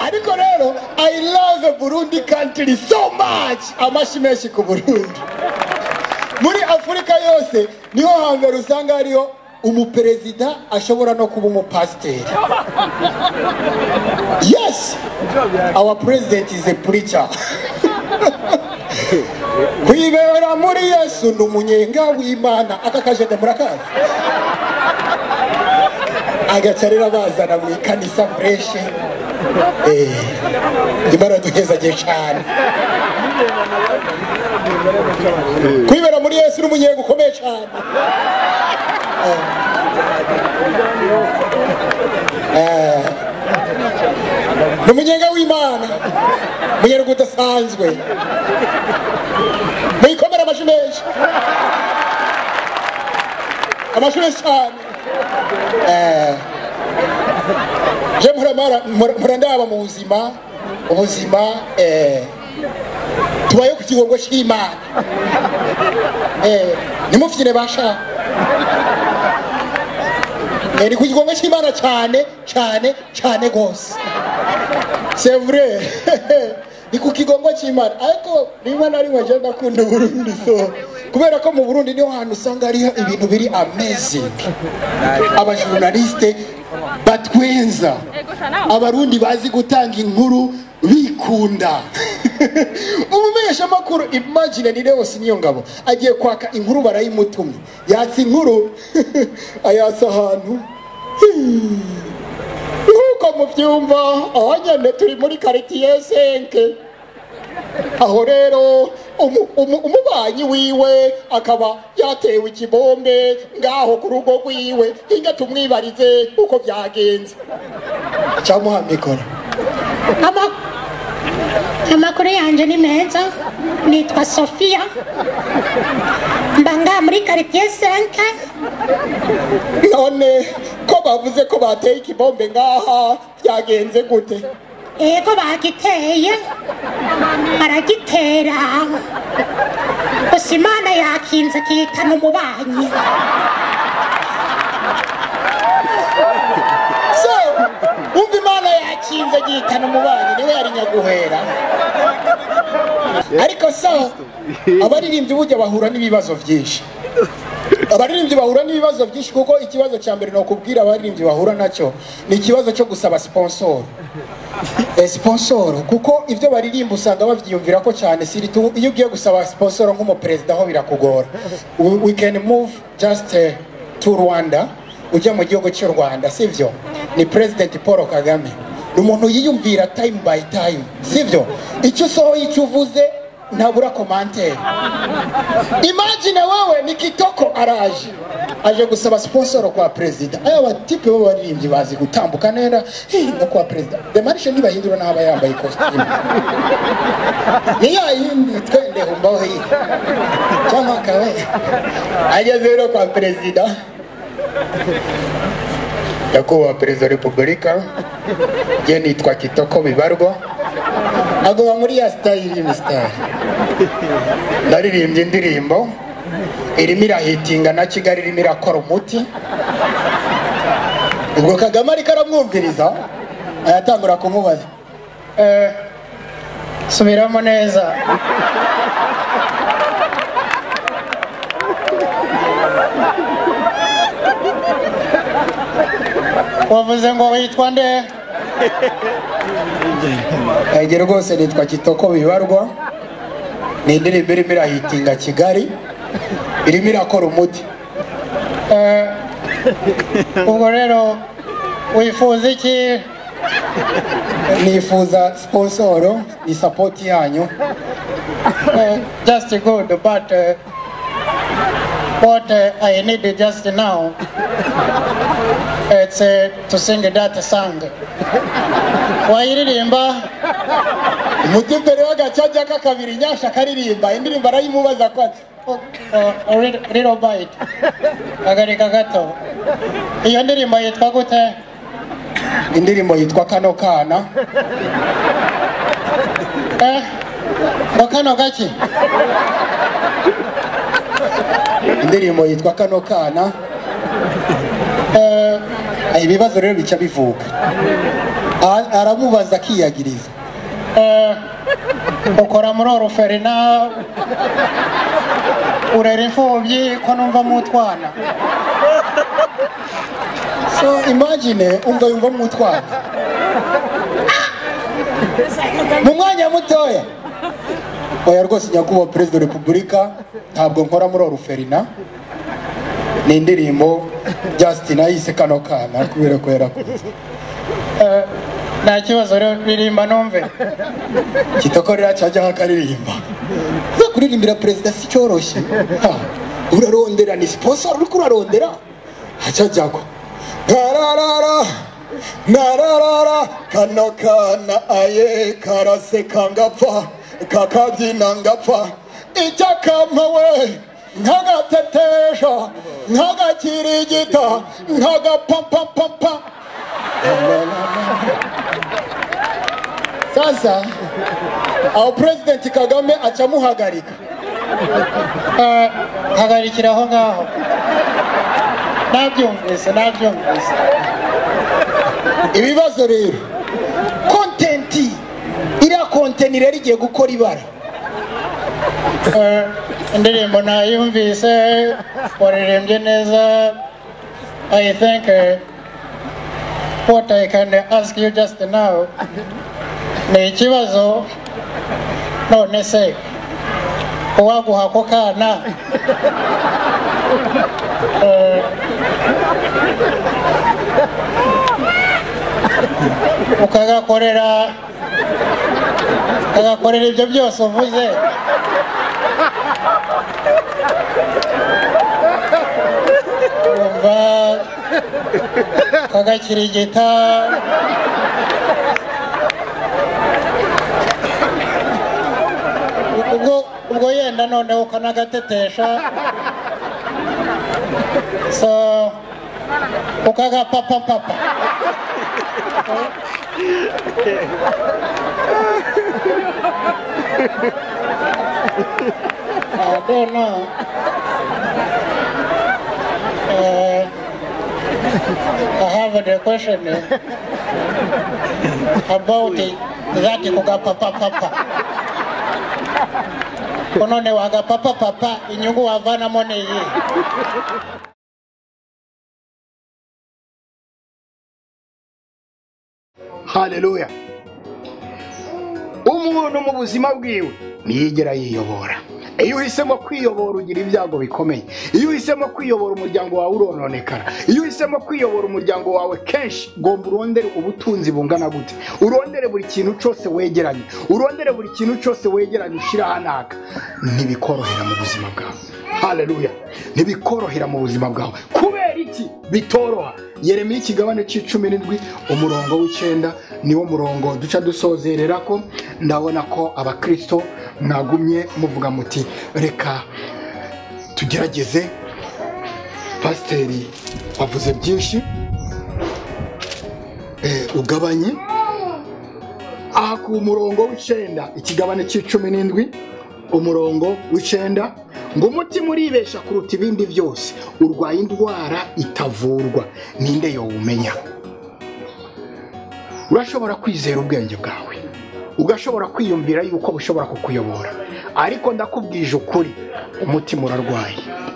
ariko rero i love burundi country so much amashyi menshi ku burundi muri afurika yose niho hambere usanga hariho umuperezida ashobora no kuba umupasiteri yes our president is a preacher kwibera muri yesu ni umunyenga w'imana aka kajede murakazi agaca rero bazana mu ikanisa fureshe imana duhezagiye cyane kwibera muri yesu ni umunyenga ukomeye cyane Eh. ni umunyenga w'imana umunyenga udasanzwe muyikomere amashyi menshi amashyi menshi cyane Eh. je muramara- mura- murandaba mu buzima ubuzima eh, tubaye ku kigongo cy'imana Eh, nimufyine basha Eh, ni ku kigongo cy'imana cyane cyane cyane rwose c'est vrai ni ku kigongo cy'imana ariko rimwe na rimwe je ndakunda uburundi so kubera ko mu burundi niho hantu usanga hariho ibintu biri amazing abajournaliste batwenza abarundi bazi gutanga inkuru bikunda umumenyeshamakuru imagine ni Leos Niyongabo agiye kwaka inkuru barayimutumye yatsa inkuru ayasa ahantu nk'uko mubyumva aho nyine turi muri karitiye senke aho rero umu- umu- umubanyi wiwe akaba yatewe ikibombe ngaho ku rugo rwiwe hinga tumwibarize uko byagenze cyamuha mikoro Ama- amakuru yanjye ni meza nitwa sofiya mba ngaha muri karitiye senke none ko bavuze ko bateye ikibombe ngaha byagenze gute ego bagiteye baragitera gusa imana yakinze kihitana umubanyi so umva imana yakinze gihitana umubanyi niwe yari nyaguhera ariko so abaririmbyi burya bahura n'ibibazo byinshi abaririmbyi bahura n'ibibazo byinshi kuko ikibazo cya mbere ni ukubwira abaririmbyi bahura nacyo ni ikibazo cyo gusaba sponsor Eh, sponsor kuko ibyo baririmba usanga babyiyumvira ko cyane siritu iyo ugiye gusaba sponsor nk'umuperezida aho birakugora we, we can move just uh, to Rwanda ujya mu gihugu cy'u Rwanda sivyo ni president Paul Kagame ni umuntu yiyumvira time by time sivyo icyo usohoye icyo uvuze ntabura commentaire imagine wewe ni kitoko araje aje gusaba sponsor kwa perezida aya batipe bo baririmbyi bazi gutambuka neza "Hey, no kwa perezida demarishe ntibahindura n'aba yambaye costume ni ya yindi twende humbaho hii cyangwa kawe ageze rero kwa perezida nyakubahwa perezida wa repubulika je nitwa kitoko bibarwa aguma muri ya sitayili ni sitayili naririmbye indirimbo irimo irahitinga na kigali irimo irakora umuti ubwo kagame ariko aramwumviriza ayatangura kumubaza "Eh, subiramo neza wavuze ngo witwa nde ege rwose nitwa kitoko bibarwa ni indirimbo irimo irahitinga kigali irimo irakora umuti Eh, ubwo rero wifuza iki nifuza sponsoro ni sapoti yanyu Eh, just good but uh, what uh, i need just now it's uh, to sing that song wayiririmba umutipere w'agacaca k'akabiri nyasha akaririmba indirimbo arayimubaza ko Oh, oh, a little- little bite agarika gato iyo ndirimbo yitwa gute indirimbo yitwa kano kana eh ngo kano gaki indirimbo yitwa kano kana Eh, ibibazo rero bica bivuka A- aramubaza akiyagiriza Eh, ukora muri oruferina urera imfubyi ko numva mu twana so imagine umva yumva mwutwara mu mwanya mutoya oya rwose nyakubahwa perezida wa repubulika ntabwo nkora muri oruferina ni indirimbo justin ayise kano kana kubera ko yarakunze Eh, nta kibazo rero ririmba numve kitoko rero cyajyaho akaririmba zo kuririmbira perezida si cyoroshye Ha, urarondera ni sponsor uriko urarondera hacajyago ntararara ntararara kano kana aye karaseka ngapfa kakabyina ngapfa icyakampa we nkagatetesha nkagakirigita nkagapampapampa sasa aho president kagame acamuhagarika Eh, hagarikira aho ngaho nabyumvise nabyumvise ibibazo rero kontenti iriya kontenti rero igiye gukora ibara Eh, indirimbo nayumvise waririmbye neza i think eh, what i can ask you just now ni ikibazo none se uwaguha ako kana eh, ukagakorera ukagakorera ibyo byose uvuze wumva kagakirigita ubwo ubwo yenda noneho ukanagatetesha so ukagapapapapa I don't know. Uh, I have a question uh, about it, that kugapapapapa. Unone wagapapapapa inyungu wavanamo ni iyi. haleluya umuntu mu buzima bwiwe ntiyigera yiyobora iyo uhisemo kwiyobora ugira ibyago bikomeye iyo uhisemo kwiyobora umuryango wawe urononekara iyo uhisemo kwiyobora umuryango wawe kenshi ugomba urondere ubutunzi bungana gute urondere buri kintu cyose wegeranye urondere buri kintu cyose wegeranye ushyira ahanaka ntibikorohera mu buzima bwawe haleluya ntibikorohera mu buzima bwawe kubera iki bitoroha yeremiya ikigabane cy'icumi n'indwi umurongo w'icyenda niwo murongo duca dusozerera ko ndabona ko abakristo mwagumye muvuga muti reka tugerageze pasiteri wavuze byinshi Eh, ugabanye aha ku murongo w'icyenda ikigabane cy'icumi n'indwi umurongo w'icyenda ngo umutima uribesha kuruta ibindi byose urwaye indwara itavurwa ninde yowumenya urashobora kwizera ubwenge bwawe ugashobora kwiyumvira yuko bushobora kukuyobora ariko ndakubwije ukuri umutima urarwaye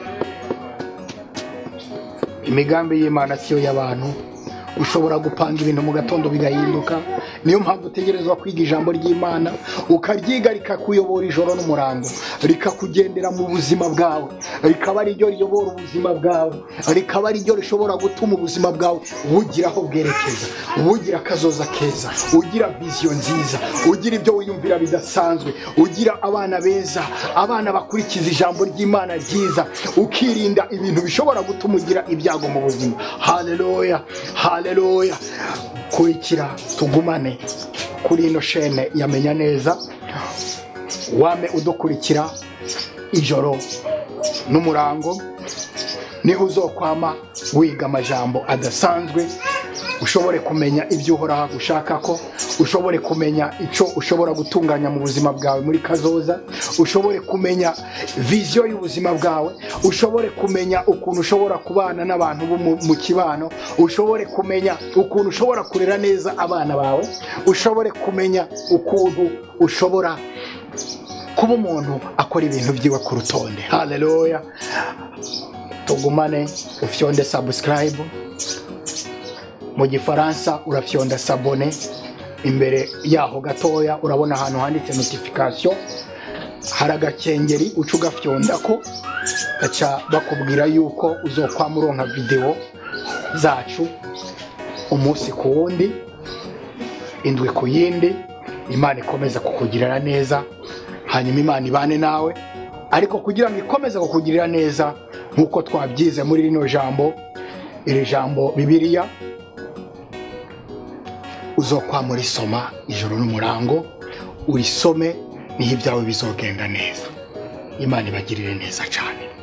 imigambi y'imana siyo y'abantu ushobora gupanga ibintu mu gatondo bigahinduka niyo mpamvu utegerezwa kwiga ijambo ry'imana ukaryiga rikakuyobora ijoro n'umurango rikakugendera mu buzima bwawe rikaba ari ryo riyobora ubuzima bwawe rikaba ari ryo rishobora gutuma ubuzima bwawe bugira aho bwerekeza bugira akazoza keza ugira viziyo nziza ugira ibyo wiyumvira bidasanzwe ugira abana beza abana bakurikiza ijambo ry'imana ryiza ukirinda ibintu bishobora gutuma ugira ibyago mu buzima haleluya haleluya kurikira tugumane kuri ino shene yamenya neza wame udukurikira ijoro n'umurango niho uzokwama wiga amajambo adasanzwe ushobore kumenya ibyo uhoraho agushaka ko ushobore kumenya icyo ushobora gutunganya mu buzima bwawe muri kazoza ushobore kumenya viziyo y'ubuzima bwawe ushobore kumenya ukuntu ushobora kubana n'abantu bo mu- mu kibano ushobore kumenya ukuntu ushobora kurera neza abana bawe ushobore kumenya ukuntu ushobora kuba umuntu akora ibintu byiwe ku rutonde haleluya tugumane ufyonde subscribe mu gifaransa urafyonda sabone imbere yaho gatoya urabona ahantu handitse notification hari agakengeri uca ugafyonda ko gaca bakubwira yuko uzokwama uronka videwo zacu umunsi ku wundi indwi ku yindi imana ikomeza kukugirira neza hanyuma imana ibane nawe ariko kugira ngo ikomeze kukugirira neza nk'uko twabyize muri rino jambo iri jambo bibiliya uzokwama urisoma ijoro n'umurango urisome niho ibyawe bizogenda neza imana ibagirire neza cyane